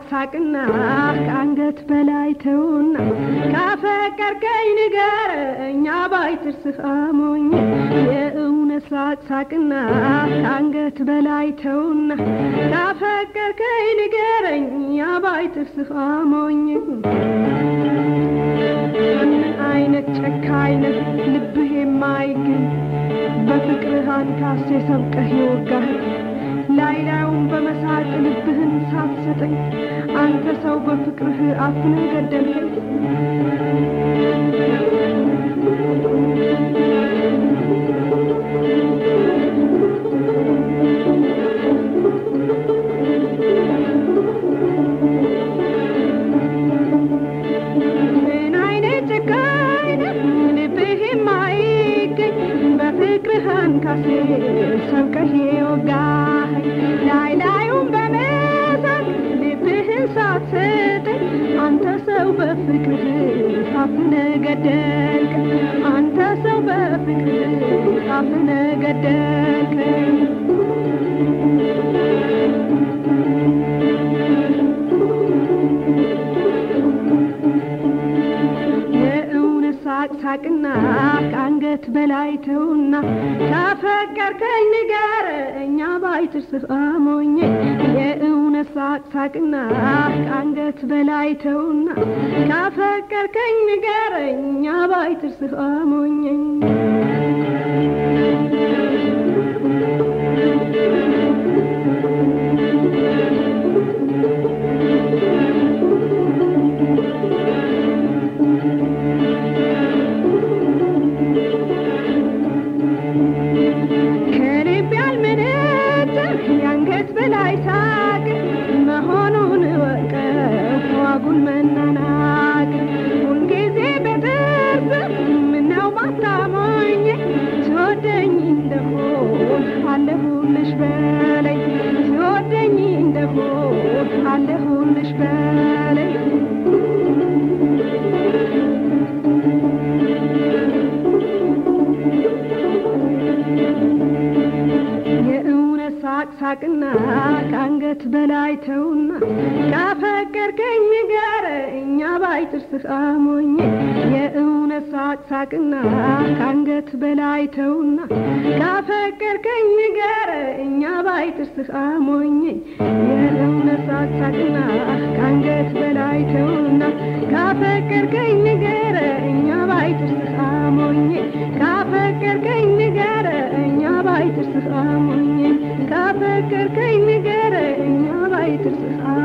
ሳቅና ከአንገት በላይ ተውና ካፈቀርከኝ ንገረኝ ባይትርስህ አሞኝ የእውነት ሳቅ ሳቅና ከአንገት በላይ ተውና ካፈቀርከኝ ንገረኝ ባይትርስህ አሞኝ ምን አይነት ጨካኝ ነህ ልብህ የማይገኝ በፍቅርህ አንካሴ ሰብቀህ የወጋህ ላይ ላዩን በመሳቅ ልብህን ሳትሰጠኝ አንተ ሰው በፍቅርህ አፍነህ ገደልከኝ። ምን አይነት ጨካኝ ነህ ልብህ የማይገኝ በፍቅርህ አንካሴ ሰብቀህ የወጋኸኝ ላይ ላዩን በመሳቅ ልብህን ሳትሰጠኝ አንተ ሰው በፍቅርህ አፍነህ ገደልከኝ። አንተ ሰው በፍቅርህ አፍነህ ገደልከኝ። የእውነት ሳቅ ሳቅና ከአንገት በላይ ተውና ካፈቀርከኝ ንገረኝ ባይትርስህ አሞኝ የእውነት ሳቅ ሳቅና ከአንገት በላይ ተውና ካፈቀርከኝ ንገረኝ ባይትርስህ አሞኝ ከልብ ያልመነጨ የአንገት በላይ ሳቅ መሆኑን እወቀው አጉል መናናቅ ሁልጊዜ በጥርስ ምነው ባታሞኝ ትወደኝ እንደሆን አለሁልሽ በለኝ ትወደኝ እንደሆን አለሁልሽ በለኝ የእውነት ሳቅ ሳቅና ከአንገት በላይ ተውና ካፈቀርከኝ ንገረኝ ባይትርስህ አሞኝ የእውነት ሳቅ ሳቅና ከአንገት በላይ ተውና ካፈቀርከኝ ንገረኝ ባይትርስህ አሞኝ የእውነት ሳቅ ሳቅና ከአንገት በላይ ተውና ካፈቀርከኝ ንገረኝ ባይትርስህ አሞኝ ካፈቀርከኝ ንገረኝ ባይትርስህ አሞኝ ካፈቀርከኝ ንገረኝ ባይትርስህ